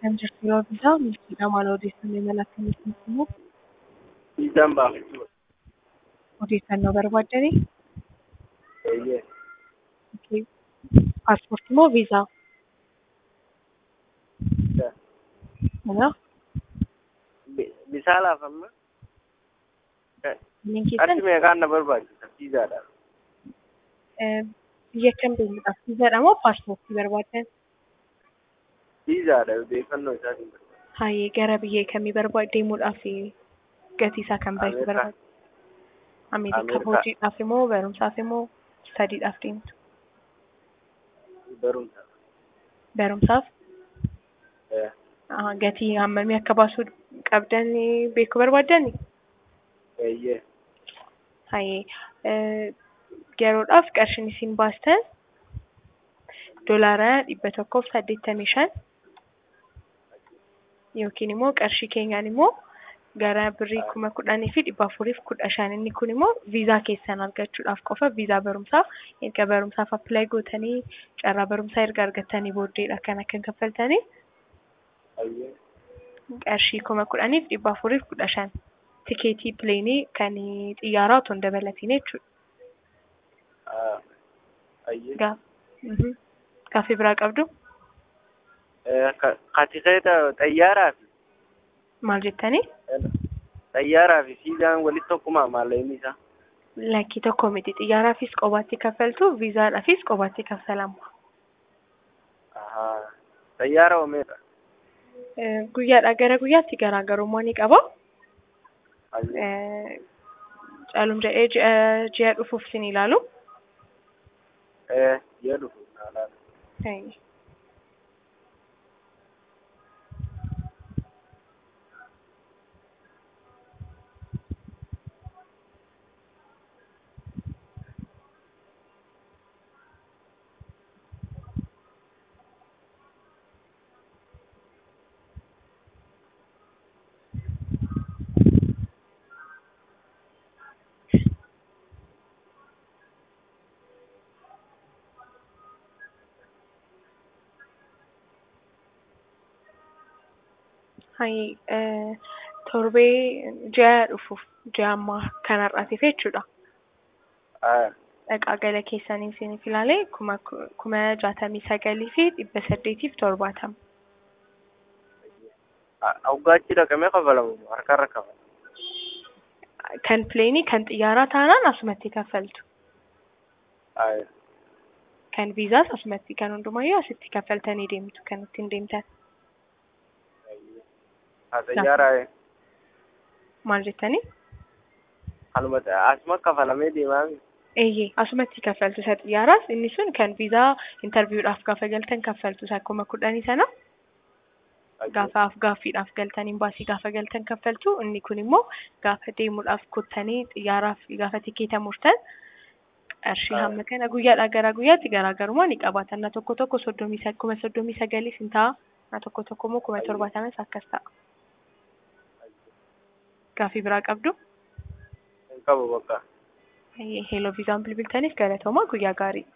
kan jirtu yoo bitaa milkiidha maal odeeffannoo imala akkamitti immoo Viizaan baafachuudha. odeeffannoo barbaaddanii Eeyyee. paaspoortii moo viizaa? Mana Bi- Bisaa laafamma. kanneen keessan Qarshii meeqaan na barbaachisa viizaadhaaf? biyya kam deemuudhaaf viizaadha moo paaspoortii barbaaddan? Viizaadha odeeffannoo isaatiin barbaada. Hayyee gara biyya kamii barbaad deemuudhaaf gatii isaa kan baay'ee Ameerikaa. barbaaddu? Ameerikaa Ameerikaa. hojiidhaaf immoo barumsaaf immoo studiidhaaf deemtu? Barumsa. Barumsaaf Eh, ah, gatii hammamii akka baasuu qabdan beekuu barbaaddani? Eeyyee. Hayyee eh, yeroodhaaf qarshiin isin baastan doolaara dhibba tokkoof saddeettamii shan yookiin immoo qarshii keenyaan immoo gara birrii kuma kudhanii fi dhibba afuriif kudha shan inni kun immoo viizaa keessan argachuudhaaf qofa viizaa barumsaaf erga barumsaaf appilaayi gootanii carraa barumsaa erga argattanii booddeedha kan akka kaffaltanii Eeyyee. qarshii kuma kudhaniif dhibba afuriif kudha shan tikeetii pileenii kan xiyyaaraa otoo hin dabalatiin jechuudha. Ah, Eeyyee. Gaaf mhm. Gaaffii biraa qabdu Eh, ka- Katikeeta xayyaaraa fi maal jettanii? xayyaaraa fi viizaan walitti tokkuma maallaqni isaa. Lakkii tokko miti xiyyaaraafis qobaatti kaffaltu viizaadhaafis qobaatti kaffalamu. Ahaa. Xayyaara oomeedha. Eh, Guyyaadhaa gara guyyaatti garaagarummaa ni qaba. Eeyyee. Eh, Caalum jedhee ji'a ji'a dhufuuf sin ilaalu. Eh, ji'a dhufu. Naalaa. Hayyee. Hayyee eh, torbee ji'a dhufuuf ji'a ammaa kanarraatiif jechuudha. Ah, Dhaqaa gala keessanii isiniif ilaalee kuma kuma jaatamii sagalii fi dhibba saddeetiif torbaatama. Awwaachi dhaqamee kafalamu harkarra kafala. Kan pileenii kan xiyyaaraa taanaan asumatti kaffaltu. Ah, Kan viizaas asumatti kan hundumayyuu asitti kaffaltanii deemtu kan ittiin deemtan. haa xayyaaraa Maal jettanii? kanuma asuma kafalamee deemaa miti. Eeyyee asumatti kaffaltu isa xiyyaaraas inni sun kan viizaa intarviiwudhaaf gaafa galtan kaffaltu isa kuma kudhanii sana gaafa gaaffiidhaaf galtan imbaasii gaafa galtan kaffaltu inni kun immoo gaafa deemuudhaaf kuttanii xiyyaaraaf gaafa tikeeta murtan qarshii Ah. hamma kana guyyaadhaa gara guyyaatti garaagarummaa ni qabaatan na tokko tokko soddomii sa- kuma soddomii sagaliis hin ta'a na tokko tokko immoo kuma torbaatamas akkas ta'a. Gaaffii biraa qabdu? Hin qabu bakka. Heeloo viizaan bilbiltaniif galatoomaa guyyaa gaarii.